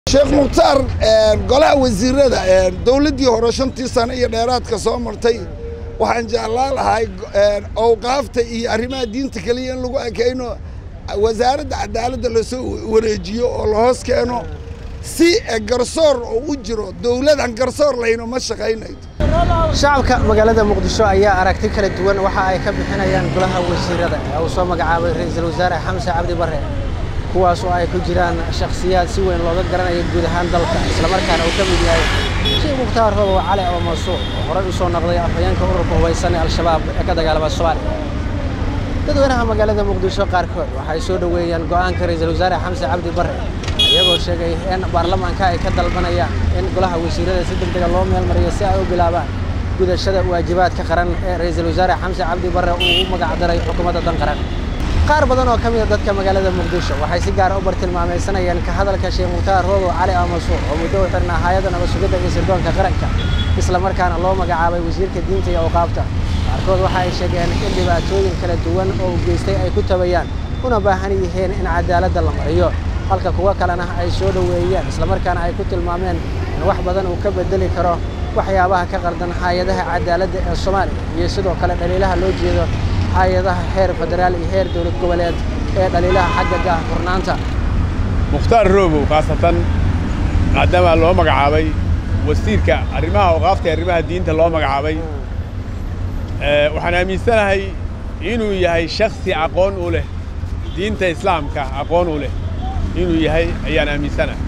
sheekh mukhtaar golaha wasiirada dowladdii hore shantii sano iyo dheeraadka soo martay waxaan jeclaan lahay awqaafta iyo arrimaha diinta keliya in lagu ekayno wasaaradda cadaaladda lasoo wareejiyo oo la hoos keeno si garsoor oo u jiro dowladan garsoor layno ma shaqaynaydo shacabka magaalada muqdisho ayaa aragti kala duwan waxa ay ka bixinayaan golaha wasiirada ee uu soo magacaabay ra'iisul wasaare xamse cabdi barre kuwaas oo ay ku jiraan shakhsiyaad si weyn looga garanayo guud ahaan dalka islamarkaana uu ka mid yahay sheekh mukhtaar robow cali oo masuuc oo horey u soo noqday afhayeenka ururka hubaysan ee al-shabaab ee ka dagaalama soomaaliya dadweynaha magaalada muqdisho qaarkood waxay soo dhoweeyeen go'aanka ra'iisul wasaare xamse cabdi barre iyagoo sheegay in baarlamaanka ay ka dalbanayaan in golaha wasiirada si degdega loo meelmariyo si ay u bilaabaan gudashada waajibaadka qaran ee ra'iisul wasaare xamse cabdi barre uu u magacdaray xukuumadda dan qaran qaar badan oo ka mid a dadka magaalada muqdisho waxay si gaara u bartilmaamaysanayeen ka hadalka sheekh mukhtaar robow cali amasuuc oo muddo u xirnaa hay'adda nabad-sugidda iyo sirdoonka qaranka islamarkaana loo magacaabay wasiirka diinta iyo awqaafta qaarkood waxa ay sheegeen in dhibaatooyin kala duwan oo u geystay ay ku tabayaan una baahan yihiin in cadaaladda la mariyo halka kuwo kalena ay soo dhoweeyeen islamarkaana ay ku tilmaameen in wax badan uu ka bedeli karo waxyaabaha ka qardan hay-adaha cadaaladda ee soomaaliya iyo sidoo kale dhaliilaha loo jeedo hay-adaha heer federaal iyo heer dowlad goboleed ee dhaliilaha xagga gaahfurnaanta mukhtaar roobow khaasatan maadaama loo magacaabay wasiirka arrimaha awqaafta ee arrimaha diinta loo magacaabay waxaan aaminsanahay inuu yahay shakhsi aqoon u leh diinta islaamka aqoon u leh inuu yahay ayaan aaminsanahay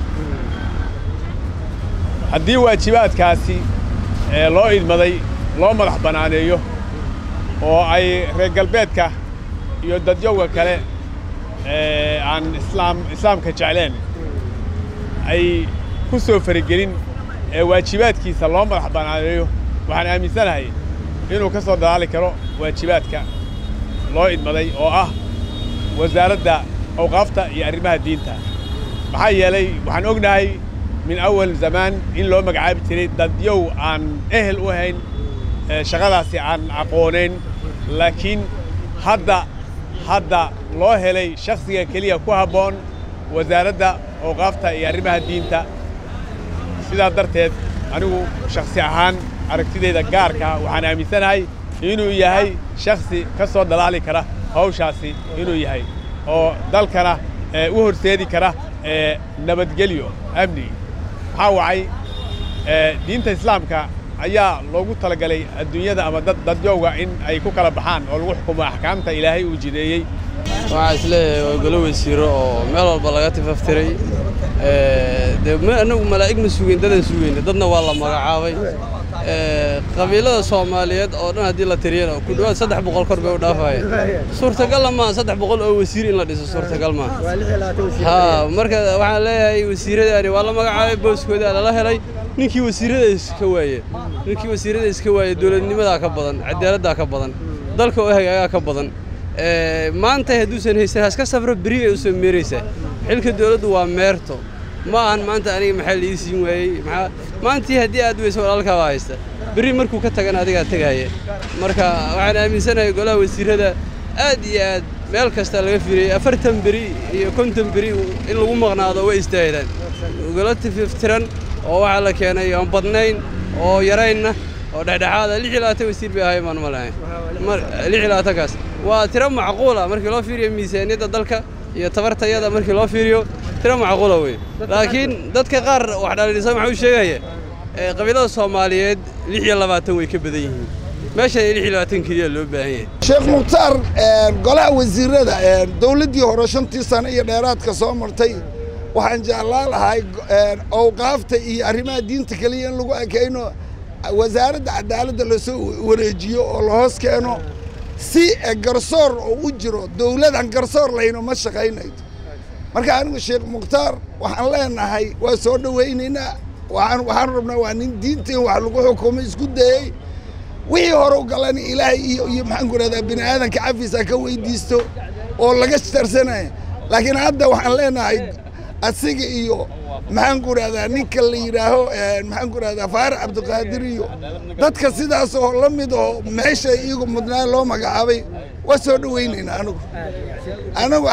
haddii waajibaadkaasi loo idmaday loo madax bannaaneeyo oo ay reer galbeedka iyo dadyowga kale aan islaam islaamka jecleen ay ku soo faragelin ee waajibaadkiisa loo madax bannaaneeyo waxaan aaminsanahay inuu ka soo dadaali karo waajibaadka loo idmaday oo ah wasaaradda awqaafta iyo arrimaha diinta maxaa yeelay waxaan ognahay min awal zamaan in loo magacaabi jiray dadyow aan ehel u ahayn shaqadaasi aan aqoonayn laakiin hadda hadda loo helay shakhsiga keliya ku habboon wasaaradda awqaafta iyo arrimaha diinta sidaa darteed anigu shakhsi ahaan aragtidayda gaarka waxaan aaminsanahay inuu yahay shakhsi ka soo dalaali kara hawshaasi inuu yahay oo dalkana u horseedi kara nabadgelyo amni maxaa wacay diinta islaamka ayaa loogu talagalay adduunyada ama dad dadyowga in ay ku kala baxaan oo lagu xukumo axkaamta ilaahay uu jideeyey waxaa isleeyahay waa golo wasiiro oo meel walba laga tifaftiray dee annagu malaa'ig ma sugeyn dadaan sugeyna dadna waa la magacaabay qabiilada soomaaliyeed oo dhan haddii la tiriyana ku dhowaad saddex boqol kor bay u dhaafayeen suurtagalla maaha saddex boqol oo wasiir in la dhiso suurtagal maaha ha marka waxaan leeyahay wasiiradaani waa la magacaabay booskoodaa lala helay ninkii wasiirada iska waaye ninkii wasiirada iska waaye dowladnimadaa ka badan cadaaladdaa ka badan dalka oo hagaagaa ka badan maanta hadduusan haysan haska safro beri ay u soo meeraysaa xilka dowladdu waa meerto ma ahan maanta aniga maxaa lii siin waayey maxaa maantii haddii aad weyso walaalkaa baa haysta berri markuu ka tagana adigaa tegaya marka waxaan aaminsanahay golaha wasiirada aad iyo aad meel kasta laga firiyey afartan beri iyo konton beri in lagu maqnaado way istaahilaan golo tififtiran oo waxaa la keenay aan badnayn oo yaraynna oo dhexdhexaada lix iyo labaatan wasiir bay ahay maan ma lahayn lix iyo labaatankaas waa tiro macquula markii loo fiiriyo miisaaniyadda dalka iyo tabartayada markii loo fiiriyo tiro macquula wey laakiin dadka qaar wax dhalidhisa maxaa u sheegaya qabiilada soomaaliyeed lix iyo labaatan way ka badan yihiin meeshan lix iyo labaatan keliya loo baahan yahay sheekh mukhtaar golaha wasiirada dowladdii hore shantii sano iyo dheeraadka soo martay waxaan jeclaan lahay awqaafta iyo arrimaha diinta keliya in lagu ekayno wasaaradda cadaaladda lasoo wareejiyo oo la hoos keeno si garsoor oo u jiro dowladan garsoor layno ma shaqaynaydo marka anigu sheekh mukhtaar waxaan leenahay waa soo dhowaynaynaa waxaan rabnaa waa nin diinta in wax lagu xukumo isku dayey wixii hore u galan ilaahay iyo iyo maxaan ku rahdaa bini aadanka cafiisa ka weydiisto oo laga tarsanaya laakiin hadda waxaan leenahay asiga iyo maxaan ku rahdaa ninka la yidhaaho maxaan ku rahdaa faarax cabdiqaadir iyo dadka sidaas oo la mid oo meesha iyagu mudnaa loo magacaabay waa soo dhawaynaynaa anigu anigu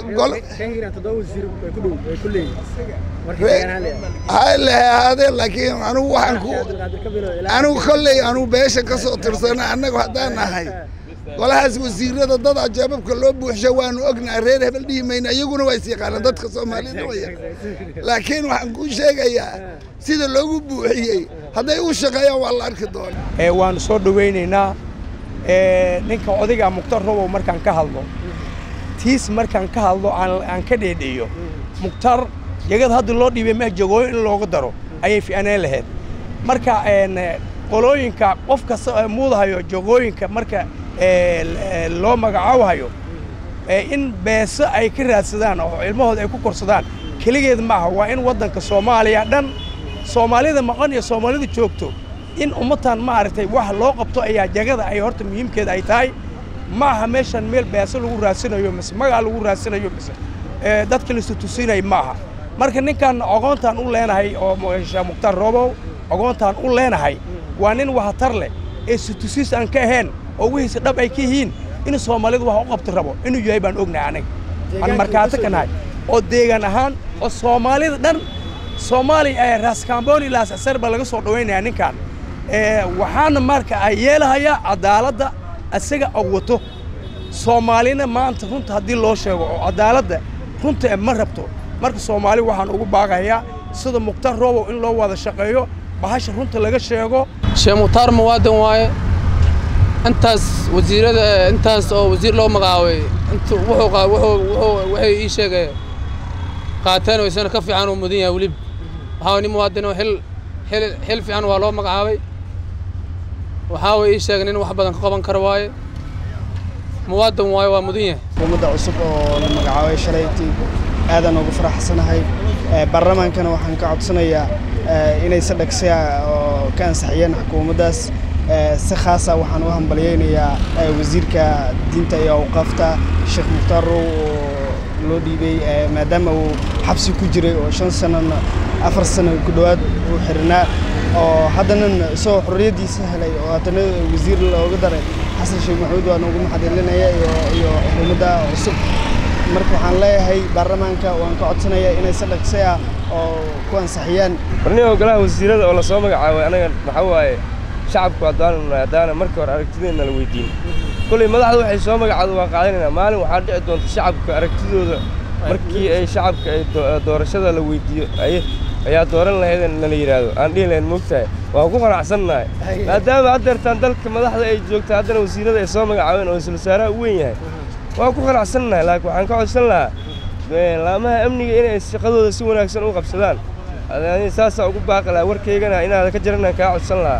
ha lehaadeen laakiin anigu waxaan ku anigu kolley anigu beesha ka soo tirsana annagu haddaan nahay golahaas wasiirada dad ajaababka loo buuxsha waanu ognahay reer hebel dhihi mayna iyaguna waa is yaqaanaan dadka soomaalida waa yaqaan laakiin waxaan kuu sheegayaa sida loogu buuxiyey hadday u shaqeeyaan waa la arki doona waanu soo dhawaynaynaa ninka odayga mukhtar robow markaan ka hadlo tiis markaan ka hadlo aan ka dheedheeyo mukhtar jagad hadda loo dhiibay ma jagooyo in looga daro ayay fi'aneen lahayd marka qolooyinka qof kasta muudahayo jagooyinka marka loo magacaabahayo in beeso ay ka raadsadaan oo ilmahooda ay ku korsadaan keligeed maaha waa in waddanka soomaaliya dhan soomaalida maqan iyo soomaalida joogto in ummadtan maaragtay wax loo qabto ayaa jagada ay horta muhiimkeeda ay tahay ma aha meeshan meel beeso lagu raadsanayo mise magac lagu raadsanayo mise dadka laisu tusinay ma aha marka ninkan ogoontaan u leenahay oo sheekh mukhtaar roobow ogoontaan u leenahay waa nin wahatar leh ee situsiis aan ka ahayn oo wihiisa dhab ay ka yihiin inuu soomaalidu wax u qabti rabo inuu yahay baan ognahay aniga aan markaato ka nahay oo deegaan ahaan oo soomaalida dhan soomaaliya raaskaamboni laasasar baa laga soo dhawaynaya ninkan waxaana marka ay yeelahayaa cadaaladda isaga og wato soomaalina maanta runta haddii loo sheego oo cadaaladda runta ma rabto marka soomaali waxaan ugu baaqayaa sida mukhtar roobow in loo wada shaqeeyo bahasha runta laga sheego sheekh mukhtaar muwaadin waaye intaas wasiirada intaas oo wasiir loo magacaabay waxay ii sheegay qaateen oo isana ka fiican uu mudan yahay weliba waxaa nin muwaadin oo xil xil xil fiican waa loo magacaabay waxaa way ii sheegay nin wax badan ka qaban kara waaye muwaadin waaye waa mudan yahay xukuumadda cusub oo la magacaabay shalaytii aadaan ugu faraxsanahay baarlamaankana waxaan ka codsanayaa inay si dhaqsiya oo ka ansaxiyeen xukuumaddaas si khaasa waxaan u hambalyaynayaa wasiirka diinta iyo awqaafta sheekh mukhtaar row oo loo dhiibay maadaama uu xabsi ku jiray oo shan sanana afar sano ku dhowaad uu xirnaa oo haddana isagoo xorriyaddiisa helay oo haddana wasiir looga daray xasan sheekh maxamuud waan ugu maxadilinaya iyo xukuumadda cusub marka waxaan leeyahay baarlamaanka waan ka codsanayaa inay si dhaqsi ah oo ku ansaxiyaan barniga golaha wasiirada oo lasoo magacaabay anaga maxaa waaye shacabku haddaan haddaana markii hore aragtideenna la weydiin kolley madaxda waxay soo magacaado waan qaadanaynaa maalin waxaa dhici doonta shacabka aragtidooda markii ay shacabka ay doorashada la weydiiyo ay ayaa dooran lahayd nala yidhaahdo aan dhihi lahayn moogtahay waan ku qanacsannahay maadaama haddeertaan dalka madaxda ay joogta haddana wasiirada ay soo magacaabeen oo isla wasaaraha u weyn yahay waan ku qanacsannahay laakiin waxaan ka codsan lahaa laamaha amniga inay shaqadooda si wanaagsan u qabsadaan saasaa ugu baaqi lahaa warkaygana inaada ka jaranaan kaa codsan lahaa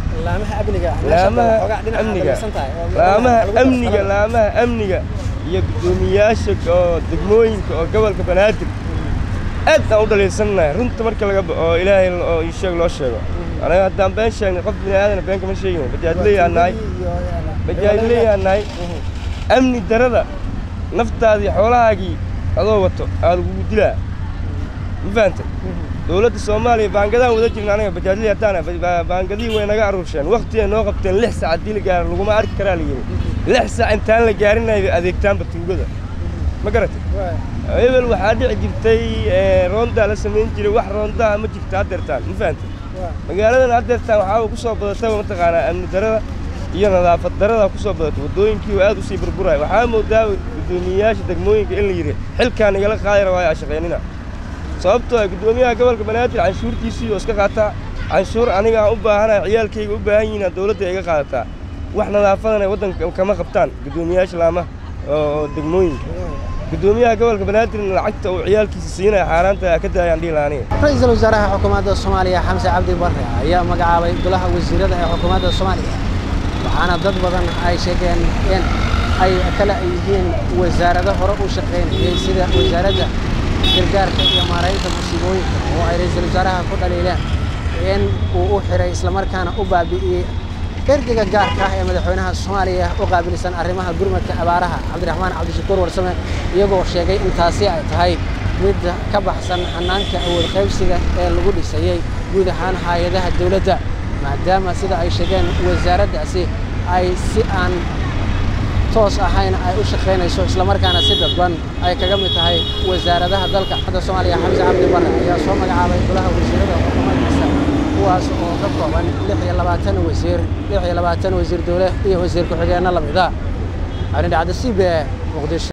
laamaha amniga laamaha amniga iyo guddoomiyaasha oo degmooyinka oo gobolka banaadir aad aan u dhaliilsannahay runta marka laga oo ilaahay oo ii sheeg loo sheego anaga haddaan been sheegnay qof bini aadana been kama sheegin bajaadleeyaan nahay bajaadleeyaan nahay amni darada naftaadii xoolahaagii adoo wato aa lagugu dilaa ma fahantay dowladda soomaaliya baangadaan wada jirna anaga bajaajlii haddaan baangadihii way naga aruursheen wakhtigay noo qabteen lix sac haddii la gaaro laguma arki karaa la yidhi lix sac intaan la gaarinayba adeegtaanba tuugada ma garatay hebel waxaa dhici jirtay roondaa la samayn jiray wax roondaa ma jirta haddeertaan ma fahantay magaaladan haddeertaan waxaa ku soo badataba mataqaanaa amni darada iyo nadaafad darada ku soo badatay waddooyinkii oo aad u sii burburaya waxaa moodaa guddoomiyeyaasha degmooyinka in la yidhi xilkaan igala qaadi rabaayo a shaqaynina sababtoo ah guddoomiyaha gobolka banaadir canshuurtiisii oo iska qaataa canshuur aniga aan u baahanahay ciyaalkayga u baahan yihiin dowladda iga qaadataa wax nadaafadana waddanka kama qabtaan guddoomiyayaasha laamaha oo degmooyinka guddoomiyaha gobolka banaadirna lacagta uu ciyaalkiisa siinaya xaaraanta ka daayaan dhihi lahaa aniga ra-iisul wasaaraha xukuumadda soomaaliya xamse cabdi barre ayaa magacaabay golaha wasiirada ee xukuumadda soomaaliya waxaana dad badan ay sheegeen in ay kala yihiin wasaarado hore u shaqaynayay sida wasaaradda gargaarka iyo maaraynta musiibooyinka oo ay ra-iisul wasaaraha ku dhaliileen in uu u xiray islamarkaana u baabi'iyey ergeyga gaarka ah ee madaxweynaha soomaaliya u qaabilsan arrimaha gurmadka abaaraha cabdiraxmaan cabdishakuur warsame iyagoo sheegay in taasi ay tahay mid ka baxsan xanaanka awood qaybsiga ee lagu dhisayey guud ahaan hay-adaha dowladda maadaama sida ay sheegeen wasaaraddaasi ay si aan toos ahayn ay u shaqaynayso islamarkaana si dadban ay kaga mid tahay wasaaradaha dalka hadda soomaaliya xamse cabdi barre ayaa soo magacaabay golaha wasiirada xukuumaddiisa kuwaas oo ka kooban lix iyo labaatan wasiir lix iyo labaatan wasiir dowle iyo wasiir ku-xigeenno lamid ah calin dhacda c b e muqdisho